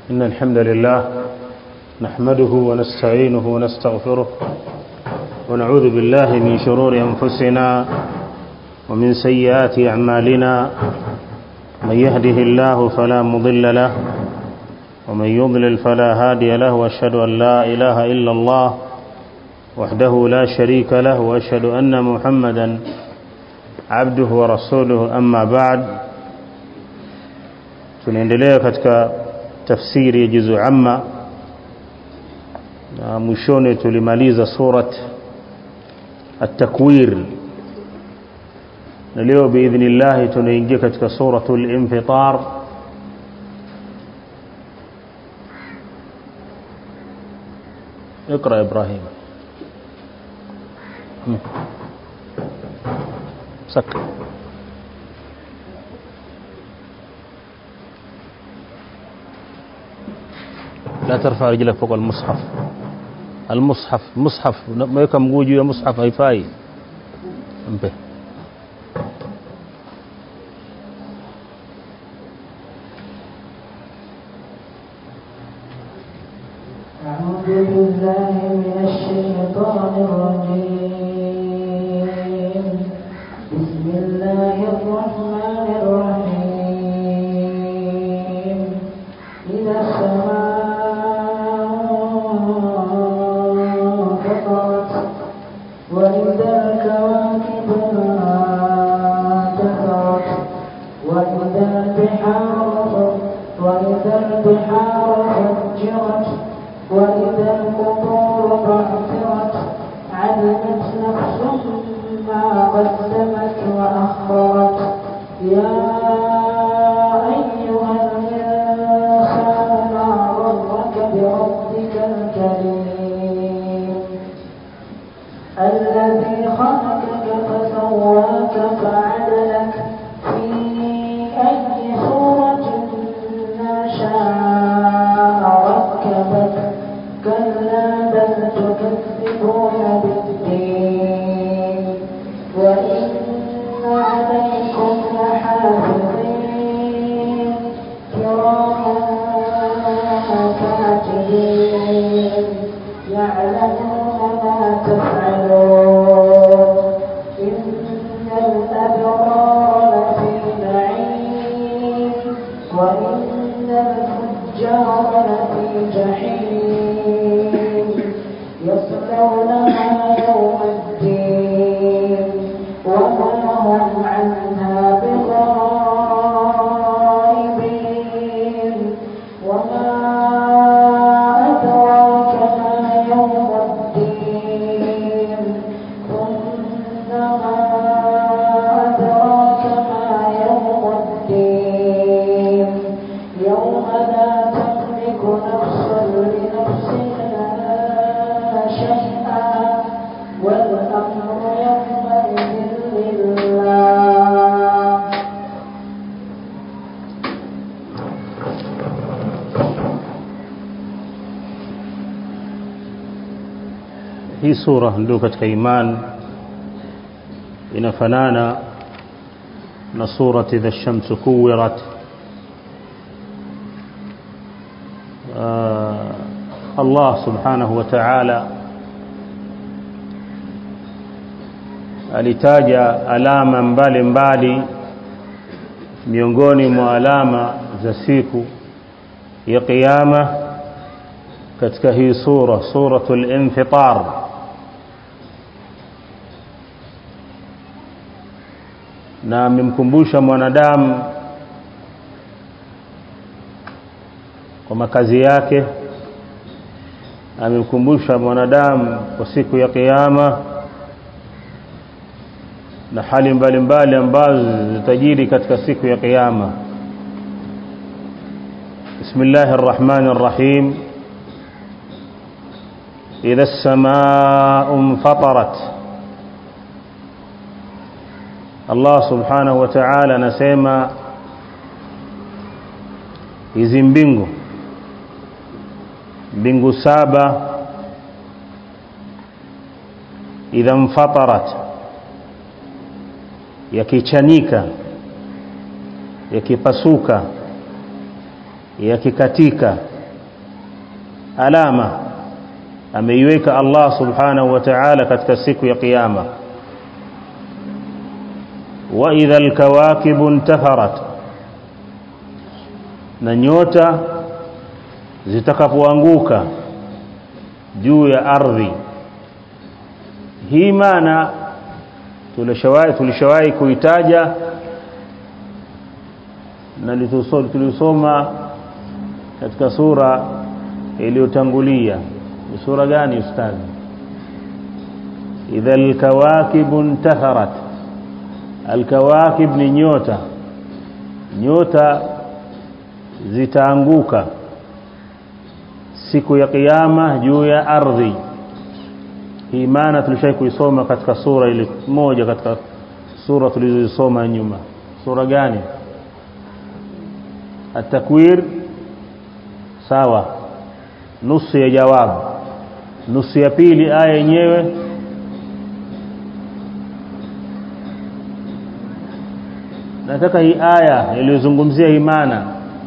إن الحمد لله نحمده ونستعينه ونستغفره ونعوذ بالله من شرور أنفسنا ومن سيئات أعمالنا من يهده الله فلا مضل له ومن يضلل فلا هادي له واشهد أن لا إله إلا الله وحده لا شريك له واشهد أن محمدا عبده ورسوله أما بعد tunaendelea katika tafsiri ya juzu amma na mwishoni tulimaliza surat at-takwir na leo biidhnillahi tunaingia katika suratul infitar اقرا ابراهيم سك لا ترفع رجلك فوق المصحف المصحف مصحف weka mguu juu ya mushaf haifai mpe أعوذ بالله من الشيطان الرجيم بسم الله الرحمن الرحيم إذا السماء فطرت وإذا الكواكب انتثرت وإذا البحار وإذا البحار فجرت وإذا القبور بعثرت علمت نفس ما قدمت وأخرت يا أيها الإنسان ما غرك بربك الكريم الذي خلقك فسواك فعدلك في أي صورة ما شاء ركبك كلا بل تكذبون بالدين وإن عليكم لحافظين كراما كاتبين يعلمون ما تفعلون إن الأبرار لفي نعيم وإن الفجار لفي جحيم يصلونها يوم الدين وما هم عنها بغائبين وما أدراك ما يوم الدين ثم ما أدراك ما يوم الدين يوم لا تملك نفس لنفس شيئا والأمر يومئذ لله hii sura ndio katika iman inafanana na surati idha shamsu kuwirat Allah subhanahu wa ta'ala alitaja alama mbalimbali mbali, miongoni mwa alama za siku ya kiyama katika hii sura suratul infitar na amemkumbusha mwanadamu kwa makazi yake amemkumbusha mwanadamu kwa siku ya kiyama na hali mbalimbali ambazo zitajiri katika siku ya kiyama bismillahir rahmanir rahim idha as-samaa'u infatarat Allah subhanahu wa ta'ala anasema hizi mbingu mbingu saba idha mfatarat yakichanika yakipasuka yakikatika alama ameiweka Allah subhanahu wa ta'ala katika siku ya kiyama wa idha alkawakibu intatharat na nyota zitakapoanguka juu ya ardhi hii maana tulishawahi tulishawahi kuitaja na tulisoma katika sura iliyotangulia ni sura gani ustadhi idha alkawakib intatharat alkawakib ni nyota nyota zitaanguka siku ya kiyama juu ya ardhi hii maana tulishai kuisoma katika sura ile moja katika sura tulizosoma nyuma sura gani atakwir sawa nusu ya jawabu nusu ya pili aya yenyewe nataka hii aya iliyozungumzia hii maana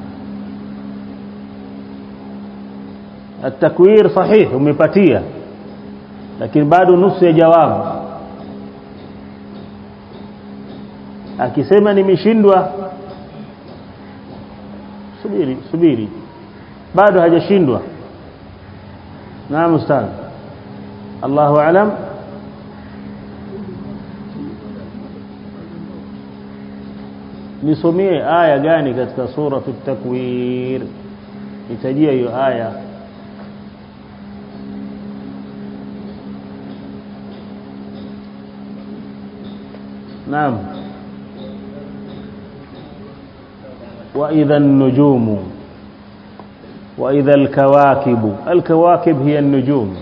atakwir sahih umepatia lakini bado nusu ya jawabu akisema nimeshindwa subiri subiri bado hajashindwa naam ustaz Allahu alam nisomie aya gani katika sura at-takwir nitajia hiyo aya نعم وإذا النجوم وإذا الكواكب الكواكب هي النجوم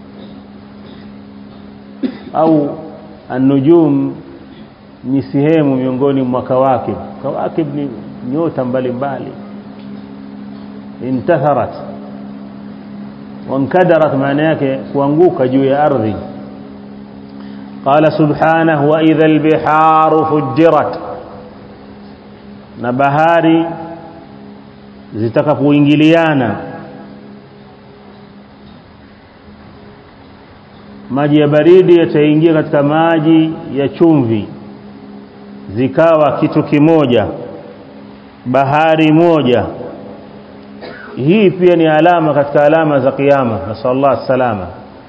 أو النجوم ni sehemu miongoni mwa kawakib kawakib ni nyota mbalimbali intatharat wankadarat maana yake kuanguka juu ya ardhi قال سبحانه وإذا البحار فجرت na bahari zitakapoingiliana maji ya baridi yataingia katika maji ya chumvi zikawa kitu kimoja bahari moja hii pia ni alama katika alama za kiyama nasallallahu salama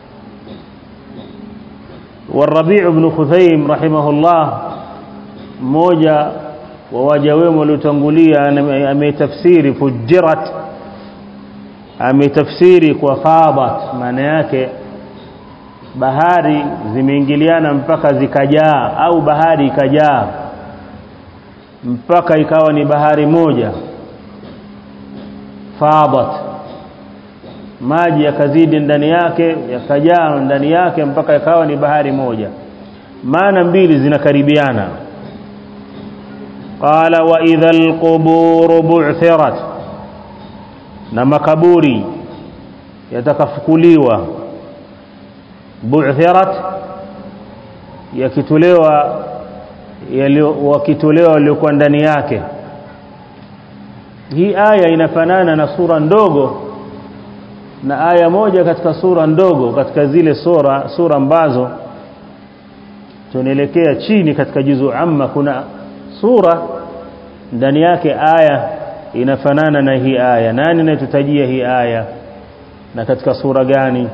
والربيع بن خثيم رحمه الله mmoja wa waja wema waliotangulia ametafsiri fujirat ametafsiri kwa fadat maana yake bahari zimeingiliana mpaka zikajaa au bahari ikajaa mpaka ikawa ni bahari moja fadat maji yakazidi ndani yake yakajaa ndani yake mpaka ikawa ni bahari moja maana mbili zinakaribiana qala wa idha alqubur bu'thirat na makaburi yatakafukuliwa bu'thirat yakitolewa wakitolewa waliokuwa ndani yake hii aya inafanana na sura ndogo na aya moja katika sura ndogo katika zile sura sura ambazo tunaelekea chini katika juzu amma kuna sura ndani yake aya inafanana na hii aya nani anayetutajia hii aya na katika sura gani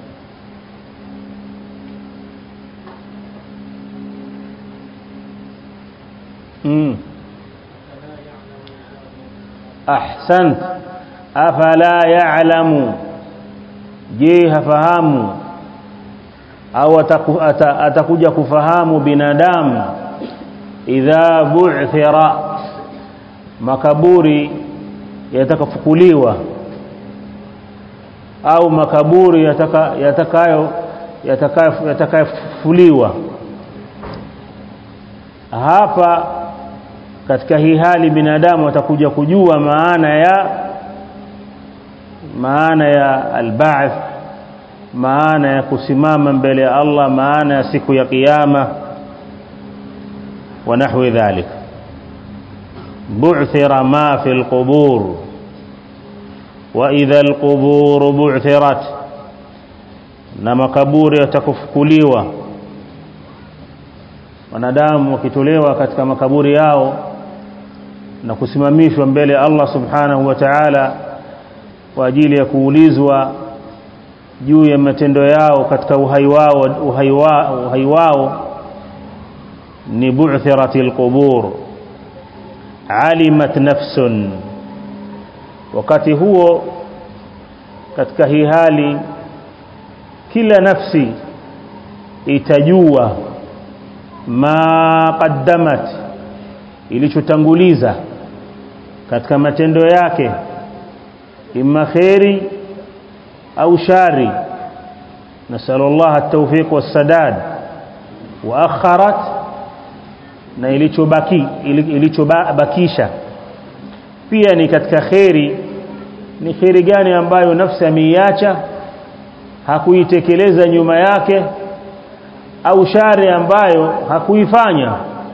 mm. ahsant afala ya'lamu je hafahamu au ataku, ata, atakuja kufahamu binadamu idha bu'thira makaburi yatakafukuliwa au makaburi yataka yatakayo yatakayofuliwa hapa katika hii hali binadamu atakuja kujua maana ya maana ya alba'th maana ya kusimama mbele ya Allah maana ya siku ya kiyama wa nahwi dhalik bu'thira ma fi alqubur wa idha alqubur bu'thirat na makaburi yatakufukuliwa wanadamu wakitolewa katika makaburi yao na kusimamishwa mbele Allah subhanahu wa ta'ala kwa ajili ya kuulizwa juu ya matendo yao katika uhai wao uhai wao uhai wao ni bu'thiratil qubur alimat nafsun wakati huo katika hii hali kila nafsi itajua ma qaddamat ilichotanguliza katika matendo yake imma khairi au shari nasallallahu at-tawfiq was-sadad wa akharat na ilichobaki ilichobakisha pia ni katika khairi ni khairi gani ambayo nafsi ameiacha hakuitekeleza nyuma yake au shari ambayo hakuifanya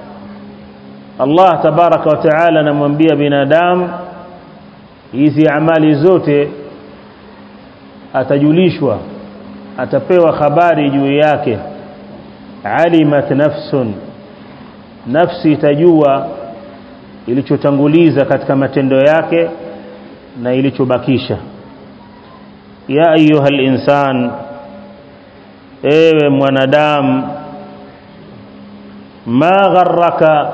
Allah tabaraka wa taala anamwambia binadamu hizi amali zote atajulishwa atapewa habari juu yake alimat nafsun nafsi itajua ilichotanguliza katika matendo yake na ilichobakisha ya ayuha insan ewe mwanadamu ma gharraka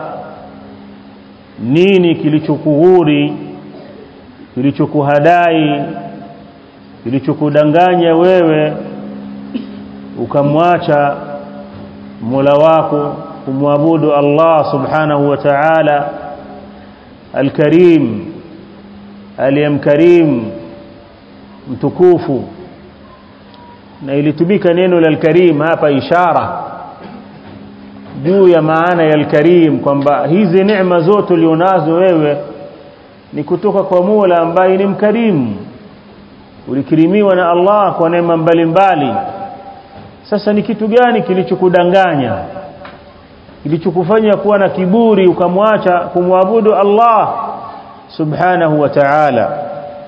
nini kilichokuhuri kilichokuhadai kilichokudanganya wewe ukamwacha Mola wako kumwabudu Allah subhanahu wa ta'ala al-Karim aliyemkarim mtukufu na ilitumika neno la al-Karim hapa ishara juu ya maana ya al-Karim kwamba hizi neema zote ulionazo wewe ni kutoka kwa Mola ambaye ni mkarimu ulikirimiwa na Allah kwa neema mbalimbali sasa ni kitu gani kilichokudanganya kilichokufanya kuwa na kiburi ukamwacha kumwabudu Allah subhanahu wa ta'ala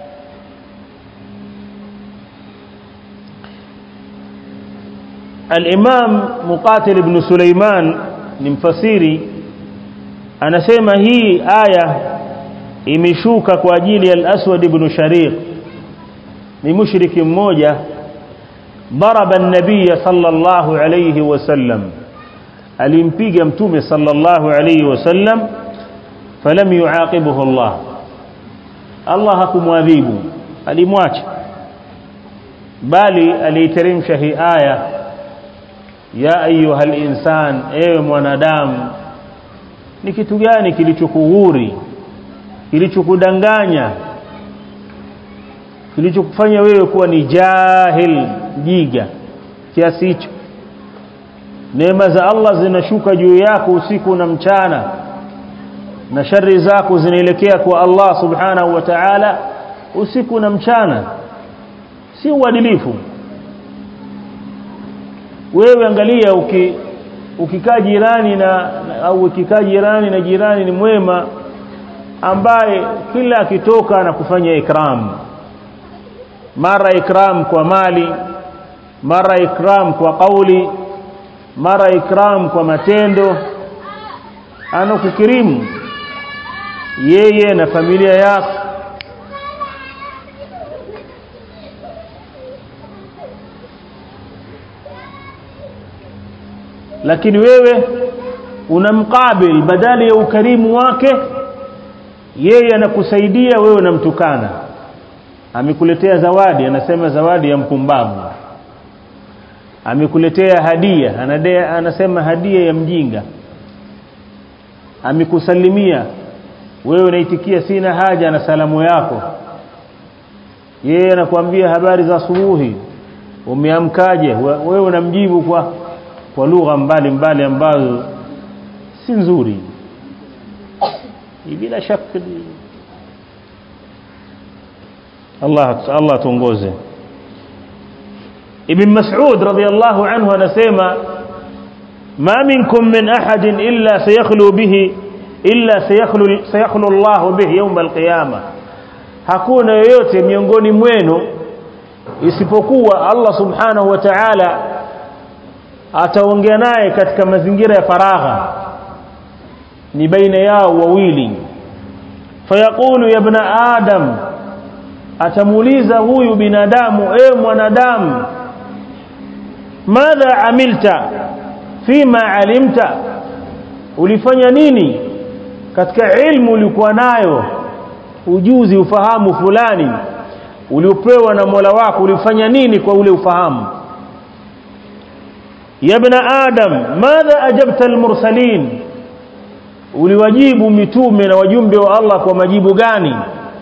الامام مقاتل ابن سليمان ni mfasiri anasema hii aya imeshuka kwa ajili ya al-Aswad ibn Shariq ni mushriki mmoja ضرب النبي صلى الله عليه وسلم alimpiga mtume sallallahu alayhi wasallam falam yuaqibuhu Allah Allah hakumwadhibu alimwacha bali aliteremsha hii aya ya ayuha insan ewe mwanadamu ni kitu gani kilichokughuri kilichokudanganya kilichokufanya wewe kuwa ni jahil jiga kiasi hicho neema za Allah zinashuka juu yako usiku na mchana na shari zako zinaelekea kwa Allah subhanahu wa ta'ala usiku na mchana si uadilifu wewe angalia uki ukikaa jirani na au ukikaa jirani na jirani ni mwema ambaye kila akitoka na kufanya ikram mara ikram kwa mali mara ikram kwa kauli mara ikram kwa matendo anakukirimu yeye na familia yako lakini wewe unamkabil badala ya ukarimu wake yeye anakusaidia wewe unamtukana amekuletea zawadi anasema zawadi ya mpumbavu amekuletea hadia anadea, anasema hadia ya mjinga amekusalimia wewe unaitikia sina haja na salamu yako yeye anakuambia habari za asubuhi umeamkaje wewe unamjibu kwa kwa lugha mbalimbali ambazo si nzuri bila shaka Allah Allah tuongoze Ibn Mas'ud radiyallahu anhu anasema ma minkum min ahadin illa sayakhlu bihi illa sayakhlu sayakhlu Allah bihi yawm al-qiyamah hakuna yoyote miongoni mwenu isipokuwa Allah subhanahu wa ta'ala ataongea naye katika mazingira ya faragha ni baina yao wawili fayaqulu ya ibn adam atamuuliza huyu binadamu e mwanadamu madha amilta fima alimta ulifanya nini katika ilmu ulikuwa nayo ujuzi ufahamu fulani uliopewa na Mola wako ulifanya nini kwa ule ufahamu ya ibn adam madha ajabta almursalin uliwajibu mitume na wajumbe wa Allah kwa majibu gani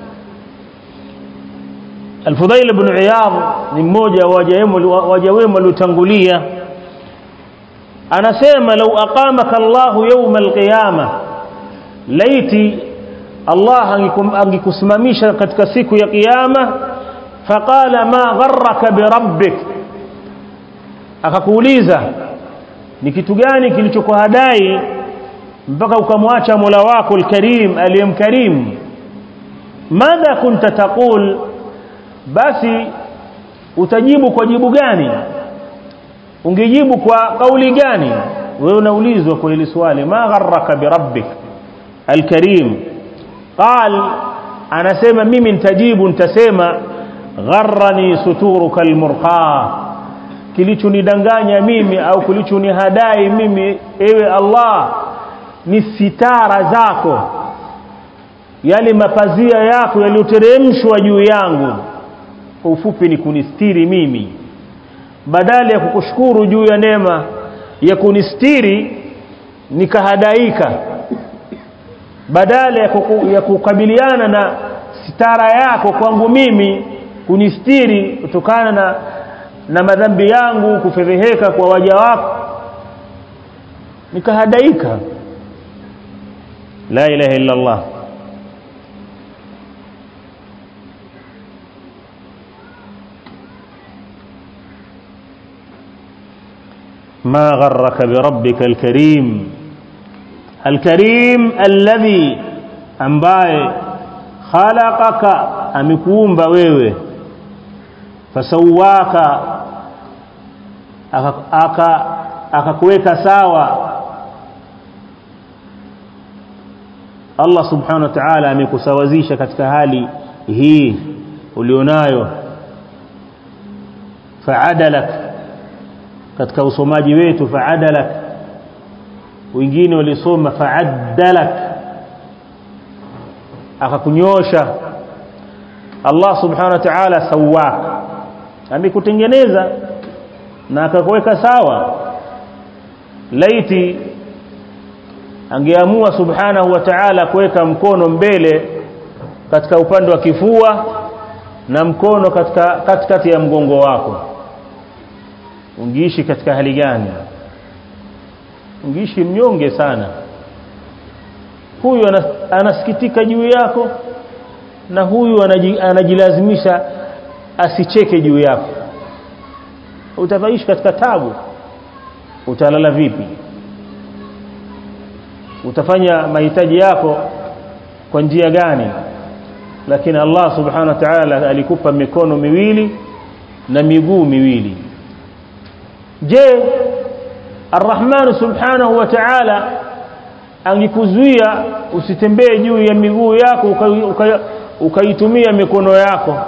Al-Fudhail ibn Iyad ni mmoja wa waja wema waliotangulia anasema lau aqamaka Allahu yawma al-qiyama laiti Allah angekusimamisha katika siku ya kiyama faqala ma gharraka bi rabbik akakuuliza ni kitu gani kilichokuhadai mpaka ukamwacha Mola wako al-Karim aliyemkarim madha kunta taqul basi utajibu kwa jibu gani ungejibu kwa kauli gani wewe unaulizwa kwa hili swali ma gharraka bi rabbik al-Karim qal anasema mimi nitajibu nitasema gharrani suturuka al-murqa kilichonidanganya mimi au kilichonihadai mimi ewe Allah ni sitara zako yale mapazia yako yaliyoteremshwa juu yangu kwa ufupi ni kunistiri mimi badala ya kukushukuru juu ya neema ya kunistiri nikahadaika badala ya, kuku, ya kukabiliana na sitara yako kwangu mimi kunistiri kutokana na na madhambi yangu kufedheheka kwa waja wako nikahadaika la ilaha illa Allah ما غرك بربك الكريم الكريم الذي ambaye khalaqaka amekuumba wewe fasawaka aka akakuweka sawa Allah subhanahu wa ta'ala amekusawazisha katika hali hii ulionayo fa'adalak katika usomaji wetu fa'adalak wengine walisoma fa'addalak akakunyosha Allah subhanahu wa ta'ala sawak amekutengeneza na akakuweka sawa laiti angeamua subhanahu wa ta'ala kuweka mkono mbele katika upande wa kifua na mkono katika katikati ya mgongo wako ungeishi katika hali gani ungeishi mnyonge sana huyu anasikitika juu yako na huyu anajilazimisha asicheke juu yako utaishi katika tabu utalala vipi utafanya mahitaji yako kwa njia gani lakini Allah subhanahu wa ta'ala alikupa mikono miwili na miguu miwili je Ar-Rahman subhanahu wa ta'ala angekuzuia usitembee juu ya miguu yako ukaitumia uka, uka mikono yako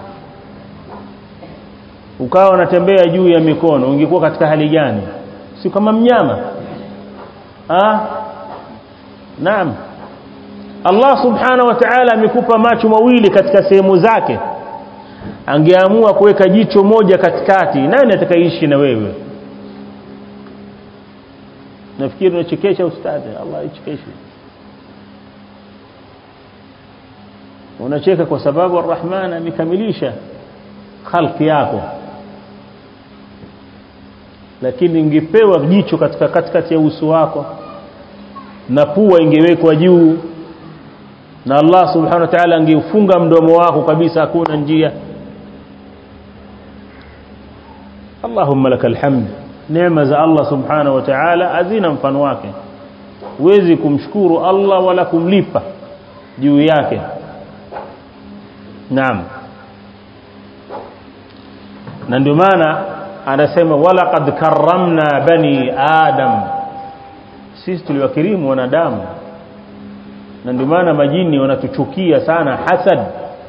ukawa unatembea juu ya mikono ungekuwa katika hali gani si kama mnyama ah naam Allah subhanahu wa ta'ala amekupa macho mawili katika sehemu zake angeamua kuweka jicho moja katikati nani atakaishi na wewe nafikiri unachekesha ustadi Allah ichekeshe unacheka kwa sababu Ar-Rahman amekamilisha khalqi yako lakini ingepewa jicho katika katikati ya uso wako na pua ingewekwa juu na Allah subhanahu wa ta'ala angeufunga mdomo wako kabisa hakuna njia Allahumma lakal hamd neema za Allah subhanahu wa ta'ala hazina mfano wake huwezi kumshukuru Allah wala kumlipa juu yake naam na ndio maana anasema walaqad karramna bani adam sisi tuliwakirimu wanadamu na ndio maana majini wanatuchukia sana hasad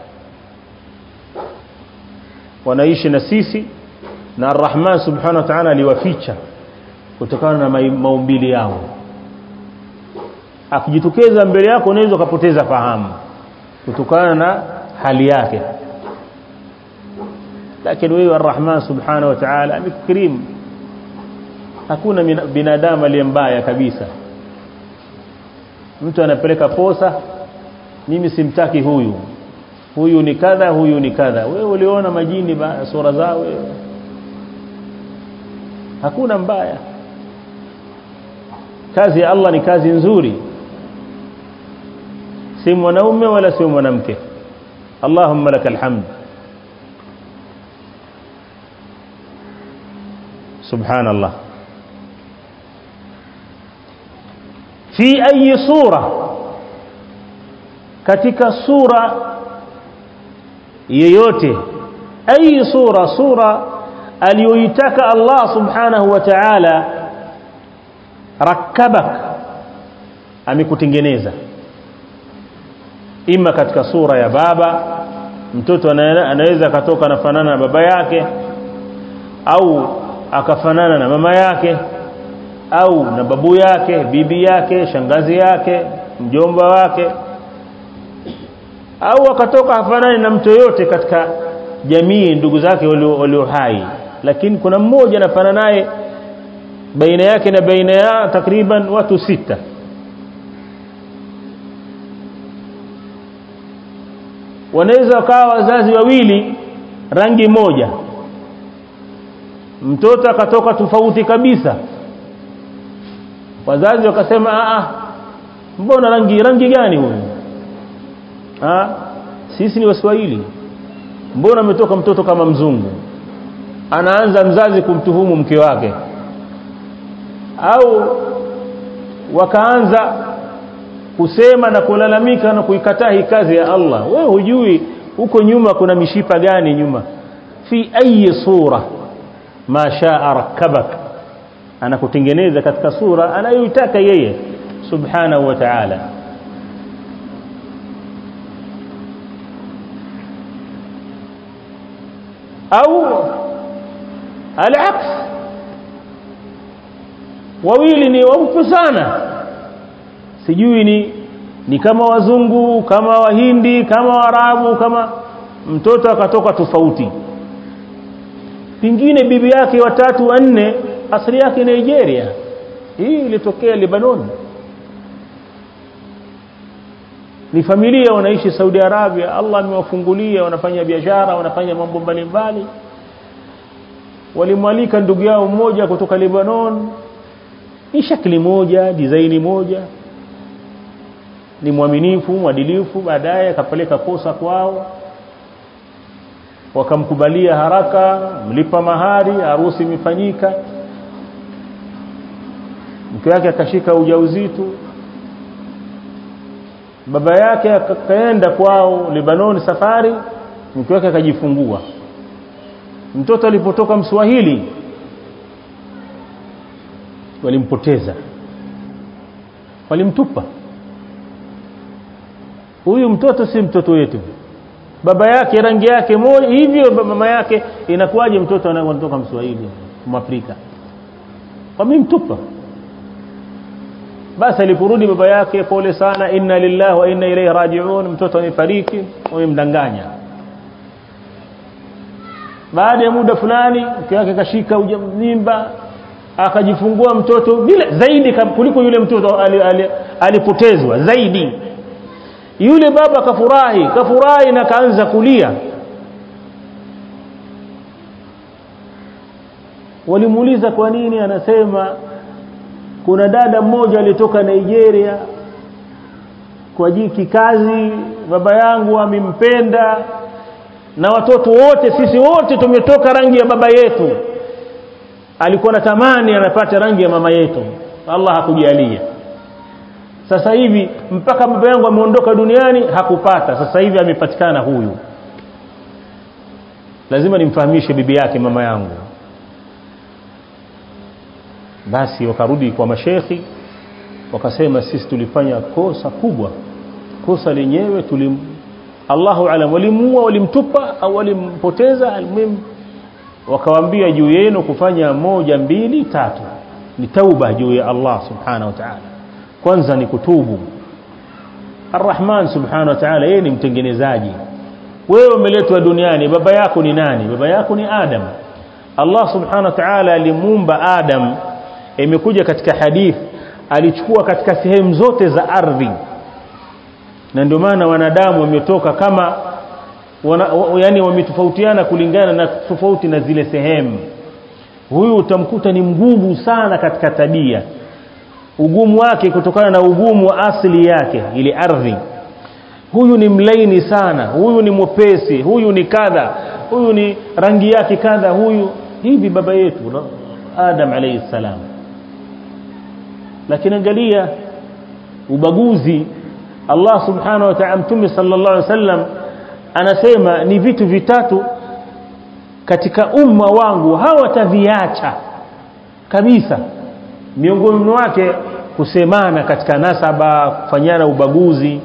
wanaishi na sisi na arrahman subhanahu wa ta'ala aliwaficha kutokana na maumbili yao akijitokeza mbele yako unaweza ukapoteza fahamu kutokana na hali yake lakini wewe arrahman subhanahu wa ta'ala amekukirimu hakuna binadamu aliye mbaya kabisa mtu anapeleka posa mimi simtaki huyu huyu ni kadha huyu ni kadha wewe uliona majini sura zao wewe hakuna mbaya kazi ya Allah ni kazi nzuri si mwanaume wala si mwanamke Allahumma lakal hamd subhanallah fi ayi sura katika sura yeyote ayi sura sura aliyoitaka Allah subhanahu wa ta'ala rakabak amekutengeneza ima katika sura ya baba mtoto anaweza akatoka anafanana na baba yake au akafanana na mama yake au na babu yake bibi yake shangazi yake mjomba wake au akatoka hafanani na mtu yote katika jamii ndugu zake walio hai lakini kuna mmoja anafanana naye baina yake na baina ya takriban watu sita wanaweza wakawa wazazi wawili rangi moja mtoto akatoka tofauti kabisa wazazi wakasema a a mbona rangi rangi gani huyu ah sisi ni waswahili mbona ametoka mtoto kama mzungu anaanza mzazi kumtuhumu mke wake au wakaanza kusema na kulalamika na kuikataa hii kazi ya Allah wewe hujui huko nyuma kuna mishipa gani nyuma fi ayi sura ma shaa rakabak anakutengeneza katika sura anayoitaka yeye subhanahu wa ta'ala au alaks wawili ni waupe sana sijui ni ni kama wazungu kama wahindi kama warabu kama mtoto akatoka tofauti pingine bibi yake watatu wanne asili yake Nigeria hii ilitokea Lebanon ni familia wanaishi Saudi Arabia Allah amewafungulia wanafanya biashara wanafanya mambo mbalimbali walimwalika ndugu yao mmoja kutoka Lebanon ni shakli moja design moja ni mwaminifu mwadilifu baadaye akapeleka kosa kwao wakamkubalia haraka mlipa mahari harusi imefanyika mke wake akashika ujauzito baba yake akaenda kwao Lebanon safari mke wake akajifungua mtoto alipotoka mswahili walimpoteza walimtupa huyu mtoto si mtoto wetu baba yake rangi yake moja hivyo mama yake inakuwaje mtoto anatoka mswahili mwafrika wamemtupa basi aliporudi baba yake pole sana inna lillahi wa inna ilayhi raji'un mtoto amefariki wamemdanganya baada ya muda fulani mke wake kashika mimba akajifungua mtoto bila zaidi kuliko yule mtoto alipotezwa ali, ali zaidi yule baba kafurahi kafurahi na kaanza kulia walimuuliza kwa nini anasema kuna dada mmoja alitoka Nigeria kwa jiki kazi baba yangu amempenda na watoto wote sisi wote tumetoka rangi ya baba yetu alikuwa na tamani anapata rangi ya mama yetu Allah hakujalia sasa hivi mpaka baba yangu ameondoka duniani hakupata sasa hivi amepatikana huyu lazima nimfahamishe bibi yake mama yangu basi wakarudi kwa mashekhi wakasema sisi tulifanya kosa kubwa kosa lenyewe tulim Allahu alam walimuua walimtupa au walimpoteza almuhim wakawaambia juu yenu kufanya moja mbili tatu ni tauba juu ya Allah subhanahu wa ta'ala kwanza ni kutubu Ar-Rahman subhanahu wa ta'ala yeye ni mtengenezaji wewe umeletwa duniani baba yako ni nani baba yako ni Adam Allah subhanahu wa ta'ala alimuumba Adam imekuja katika hadith alichukua katika sehemu zote za ardhi na ndio maana wanadamu wametoka kama wana, yani wametofautiana kulingana na tofauti na zile sehemu huyu utamkuta ni mgumu sana katika tabia ugumu wake kutokana na ugumu wa asili yake ile ardhi huyu ni mlaini sana huyu ni mwepesi huyu ni kadha huyu ni rangi yake kadha huyu hivi baba yetu Adam alayhi salam lakini angalia ubaguzi Allah subhanahu wa ta'ala mtume sallallahu alaihi wasallam anasema ni vitu vitatu katika umma wangu hawataviacha kabisa miongoni mwake kusemana katika nasaba kufanyana ubaguzi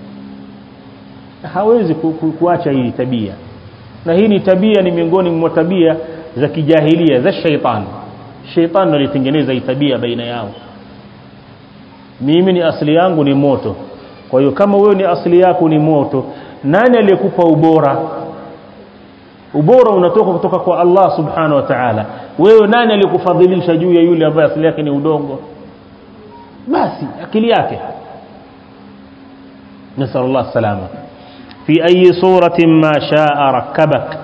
hawezi ku, ku, kuacha hii tabia na hii ni tabia ni miongoni mwa tabia za kijahilia za shaitani shaitani alitengeneza hii tabia baina yao mimi ni asili yangu ni moto kwa hiyo kama wewe ni asili yako ni moto nani aliyekupa ubora ubora unatoka kutoka kwa Allah subhanahu wa ta'ala wewe nani aliyekufadhilisha juu ya yule ambaye asili yake ni udongo basi akili yake نسأل الله السلامة في أي صورة ما شاء ركبك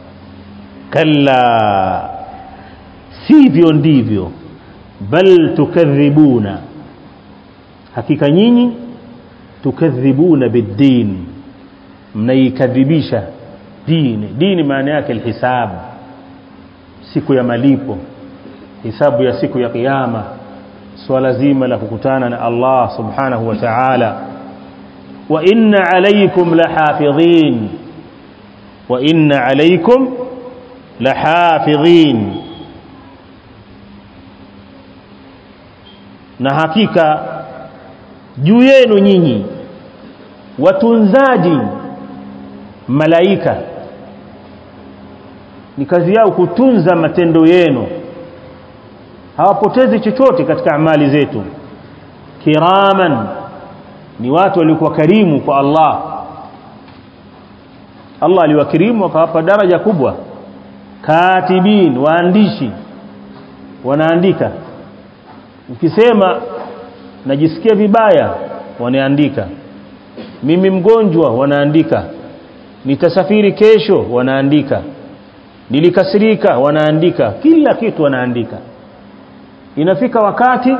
كلا sivyo ndivyo bal tukadhibuna hakika nyinyi tukadhibuna biddin mnaikadhibisha dini dini maana yake alhisab siku ya malipo hisabu ya siku ya kiyama swala zima la kukutana na Allah subhanahu wa ta'ala wa inna alaykum lahafidhin wa inna alaykum lahafidhin na hakika juu yenu nyinyi watunzaji malaika ni kazi yao kutunza matendo yenu hawapotezi chochote katika amali zetu kiraman ni watu walikuwa karimu kwa Allah Allah aliwakirimu akawapa daraja kubwa katibin waandishi wanaandika ukisema najisikia vibaya wanaandika mimi mgonjwa wanaandika nitasafiri kesho wanaandika nilikasirika wanaandika kila kitu wanaandika inafika wakati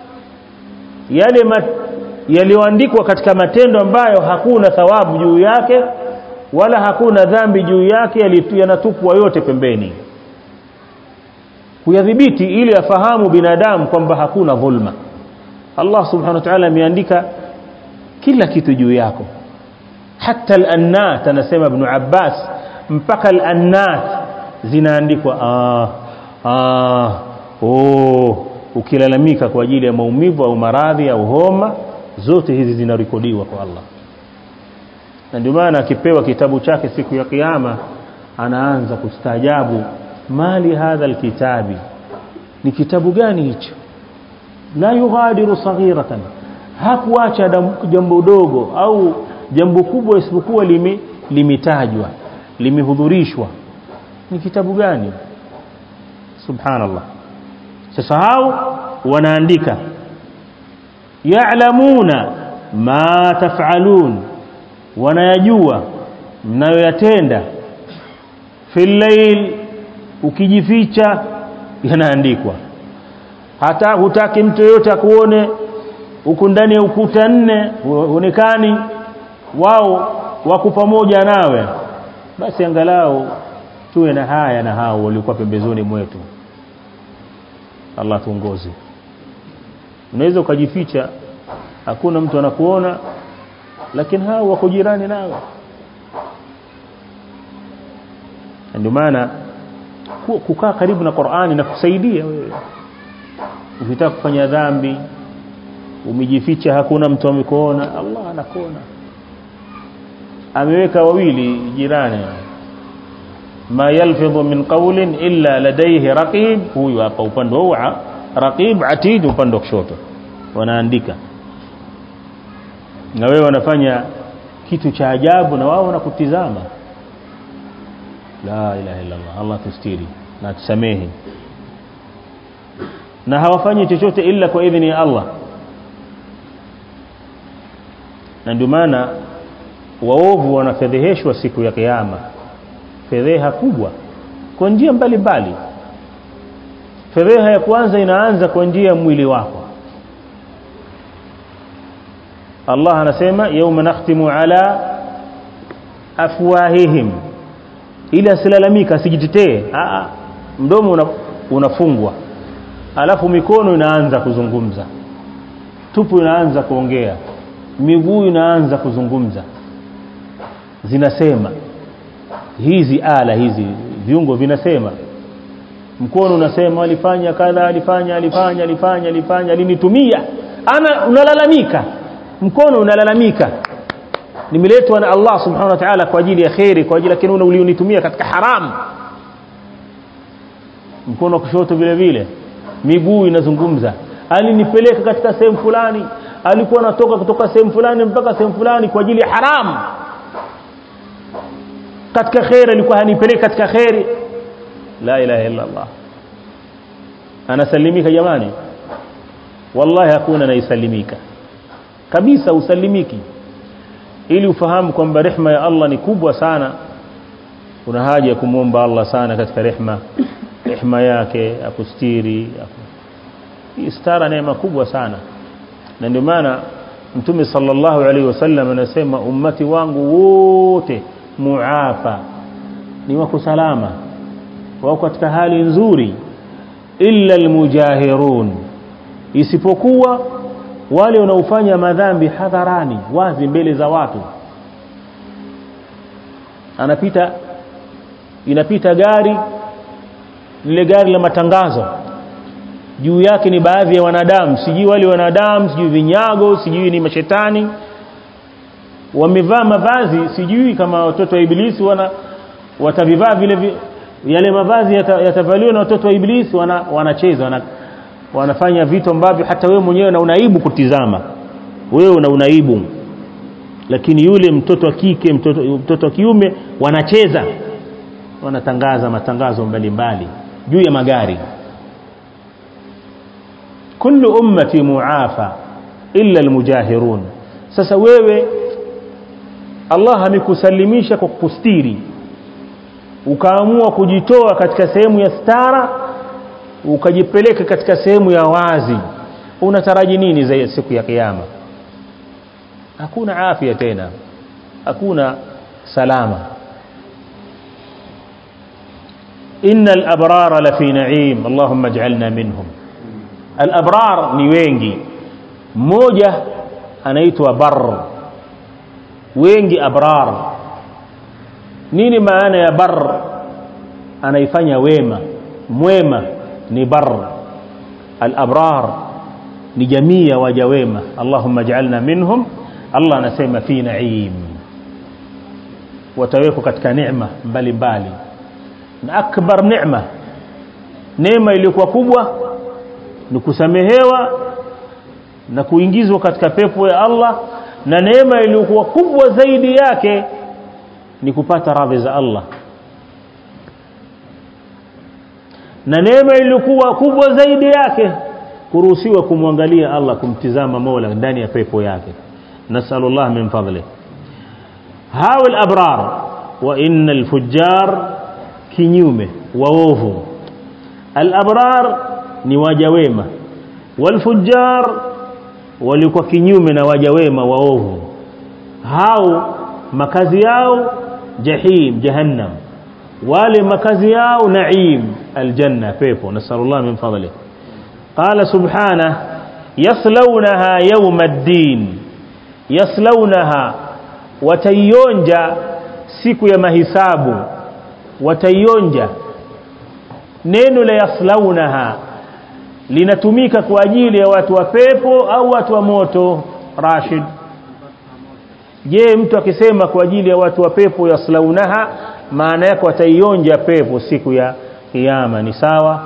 yale mat, yaliyoandikwa katika matendo ambayo hakuna thawabu juu yake wala hakuna dhambi juu yake yanatupwa yote pembeni kuyadhibiti ili afahamu binadamu kwamba hakuna dhulma Allah subhanahu wa ta'ala ameandika kila kitu juu yako hata al-annat anasema ibn Abbas mpaka al-annat zinaandikwa ah ah oh ukilalamika kwa ajili ya maumivu au maradhi au homa zote hizi zinarekodiwa kwa Allah na ndio maana akipewa kitabu chake siku ya kiyama anaanza kustaajabu mali hadha alkitabi ni kitabu gani hicho la yughadiru saghiratan hakuacha jambo dogo au jambo kubwa isipokuwa lime limetajwa limehudhurishwa ni kitabu gani subhanallah sasa hao wanaandika ya'lamuna ma taf'alun wanayajua mnayoyatenda fil layl ukijificha yanaandikwa hata hutaki mtu yote akuone huku ndani ya ukuta nne huonekani wao wako pamoja nawe basi angalau tuwe na haya na hao walikuwa pembezoni mwetu Allah tuongoze unaweza ukajificha hakuna mtu anakuona lakini hao wako jirani nawe ndio maana kukaa karibu na Qur'ani na kusaidia wewe ukitaka kufanya dhambi umejificha hakuna mtu amekuona Allah anakuona ameweka wawili jirani ma yalfidhu min qawlin illa ladayhi raqib huyu hapa upande wa raqib atid upande wa kushoto wanaandika na wewe wanafanya kitu cha ajabu na wao wanakutizama la ilaha illa Allah Allah tustiri na tusamehe na hawafanyi chochote ila kwa idhini ya Allah na ndio maana waovu wanafedheheshwa siku ya kiyama fedheha kubwa kwa njia mbalimbali fedheha ya kwanza inaanza kwa njia ya mwili wako Allah anasema yauma nakhtimu ala afwahihim ili asilalamika asijitetee mdomo una, unafungwa alafu mikono inaanza kuzungumza tupu inaanza kuongea miguu inaanza kuzungumza zinasema hizi ala hizi viungo vinasema mkono unasema alifanya kadha alifanya alifanya alifanya alifanya alinitumia ana unalalamika mkono unalalamika nimeletwa na Allah subhanahu wa ta'ala kwa ajili ya khairi kwa ajili lakini ulionitumia katika haramu mkono kushoto vile vile miguu inazungumza alinipeleka katika sehemu fulani alikuwa anatoka kutoka sehemu fulani mpaka sehemu fulani kwa ajili ya haramu katika khairi alikuwa hanipeleka katika khairi la ilaha illa Allah anasalimika jamani wallahi hakuna anaisalimika kabisa usalimiki ili ufahamu kwamba rehma ya Allah ni kubwa sana kuna haja ya kumwomba Allah sana katika rehma rehma yake akustiri istara neema kubwa sana na ndio maana mtume sallallahu alaihi wasallam anasema ummati wangu wote muafa ni wako salama wako katika hali nzuri illa almujahirun isipokuwa wale wanaofanya madhambi hadharani wazi mbele za watu anapita inapita gari lile gari la matangazo juu yake ni baadhi ya wanadamu sijui wale wanadamu sijui vinyago sijui ni mashetani wamevaa mavazi sijui kama watoto wa ibilisi wana watavivaa vile vi, yale mavazi yatavaliwa na watoto wa ibilisi wana, wanacheza wana, wanafanya vitu ambavyo hata wewe mwenyewe na unaibu kutizama wewe una unaibu lakini yule mtoto wa kike mtoto, mtoto wa kiume wanacheza wanatangaza matangazo mbalimbali juu ya magari kullu ummati muafa illa almujahirun sasa wewe Allah amekusalimisha kwa kustiri ukaamua kujitoa katika sehemu ya stara ukajipeleka katika sehemu ya wazi unataraji nini za siku ya kiyama hakuna afya tena hakuna salama innal abrara la fi na'im allahumma ij'alna minhum al abrar ni wengi mmoja anaitwa bar wengi abrar nini maana ya bar anaifanya wema mwema ni bar al-abrar ni jamii ya waja wema Allahumma ij'alna minhum Allah anasema fi na'im watawekwa katika neema mbalimbali na akbar neema neema iliyokuwa kubwa ni kusamehewa na kuingizwa katika pepo ya Allah na neema iliyokuwa kubwa zaidi yake ni kupata radhi za Allah na neema iliyokuwa kubwa zaidi yake kuruhusiwa kumwangalia Allah kumtizama Mola ndani ya pepo yake nasallallahu min fadli hawa al-abrar wa innal fujjar kinyume waovu al-abrar ni waja wema wal fujjar walikuwa kinyume na waja wema waovu hao makazi yao jahim jahannam wale makazi yao naim aljanna pepo nasallallahu min fadli qala subhanahu yaslawnaha yawm ad-din yaslawnaha watayonja siku ya mahisabu wataionja neno la yaslaunaha linatumika kwa ajili ya watu wa pepo au watu wa moto Rashid je mtu akisema kwa ajili ya watu wa pepo yaslaunaha maana yake wataionja pepo siku ya kiyama ni sawa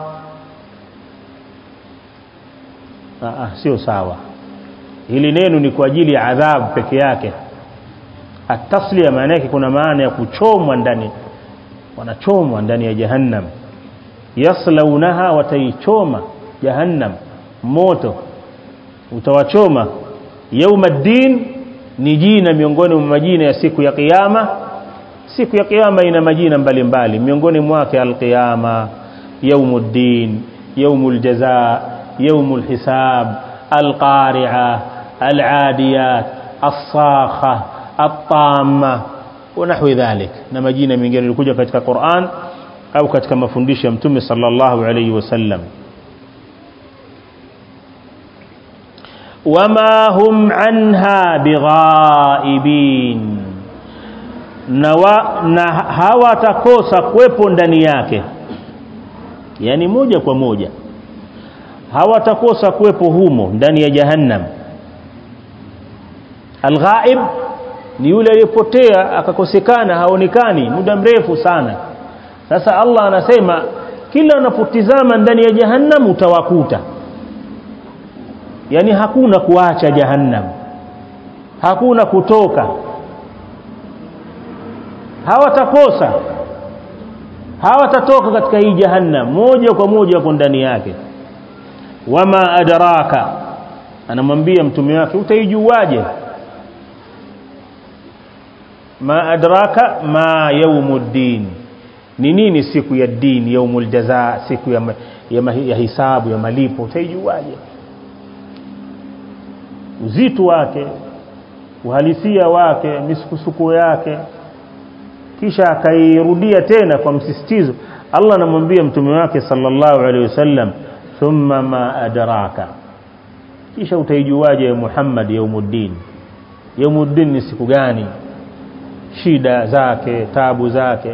ah sio sawa hili neno ni kwa ajili ya adhabu peke yake ataslia maana yake kuna maana ya kuchomwa ndani wanachomwa ndani ya jahannam yaslaunaha wataichoma jahannam moto utawachoma yaumaddin ni jina miongoni mwa majina ya siku ya kiyama siku ya kiyama ina majina mbalimbali miongoni mwake alqiyama yaumuddin yaumul jazaa yaumul hisab alqari'a aladiyat as-sakha at-tamma wa nahwi dhalik na majina mengine yalikuja katika Qur'an au katika mafundisho ya Mtume sallallahu alayhi wasallam wama hum anha bighaibin na, wa, na hawatakosa kuwepo ndani yake yani moja kwa moja hawatakosa kuwepo humo ndani ya jahannam alghaib ni yule aliyepotea akakosekana haonekani muda mrefu sana sasa Allah anasema kila unapotizama ndani ya jahannam utawakuta yani hakuna kuacha jahannam hakuna kutoka hawatakosa hawatatoka katika hii jahannam moja kwa moja wako ndani yake wama adraka anamwambia mtume wake utaijuaje ma adraka ma yaumuddin ni nini siku ya din yaumul jazaa siku ya, ya, ya hisabu ya malipo utaijuaje uzito wake uhalisia wake misukusuko yake kisha akairudia tena kwa msisitizo Allah anamwambia mtume wake sallallahu alaihi wasallam thumma ma adraka kisha utaijuaje ya Muhammad yaumuddin yaumuddin ni siku gani shida zake tabu zake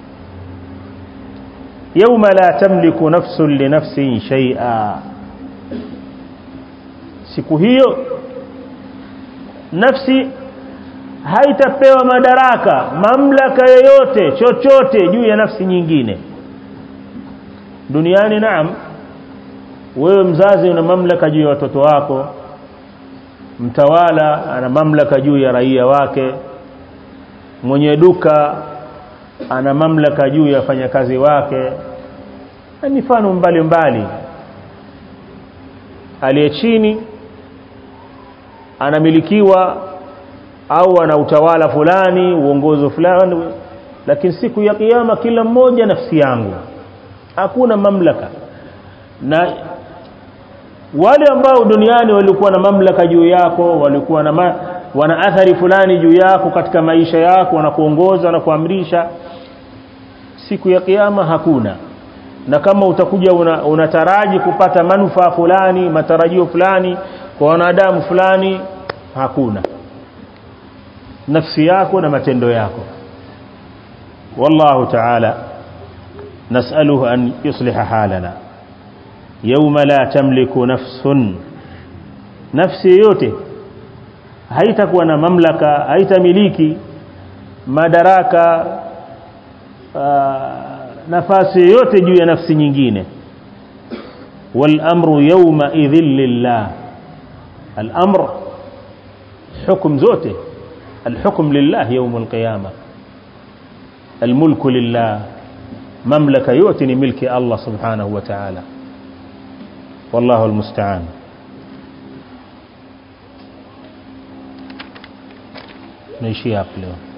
يوم لا تملك نفس لنفس شيئا siku hiyo nafsi haitapewa madaraka mamlaka yoyote chochote juu ya nafsi nyingine duniani naam wewe mzazi una mamlaka juu ya watoto wako mtawala ana mamlaka juu ya raia wake mwenye duka ana mamlaka juu ya wafanyakazi wake na mifano mbalimbali aliye chini anamilikiwa au ana utawala fulani uongozi fulani lakini siku ya kiyama kila mmoja nafsi yangu hakuna mamlaka na wale ambao duniani walikuwa na mamlaka juu yako walikuwa na ma, wana athari fulani juu yako katika maisha yako wanakuongoza na kuamrisha siku ya kiyama hakuna na kama utakuja una, unataraji kupata manufaa fulani matarajio fulani kwa wanadamu fulani hakuna nafsi yako na matendo yako wallahu ta'ala nas'aluhu an yusliha halana yawma la tamliku nafsun nafsi yote haitakuwa na mamlaka haitamiliki madaraka nafasi yote juu ya nafsi nyingine wal amru yawma idhil lillah al amr hukum zote الحكم لله يوم القيامة الملك لله مملكة يؤتني ملك الله سبحانه وتعالى والله المستعان نيشي أقليه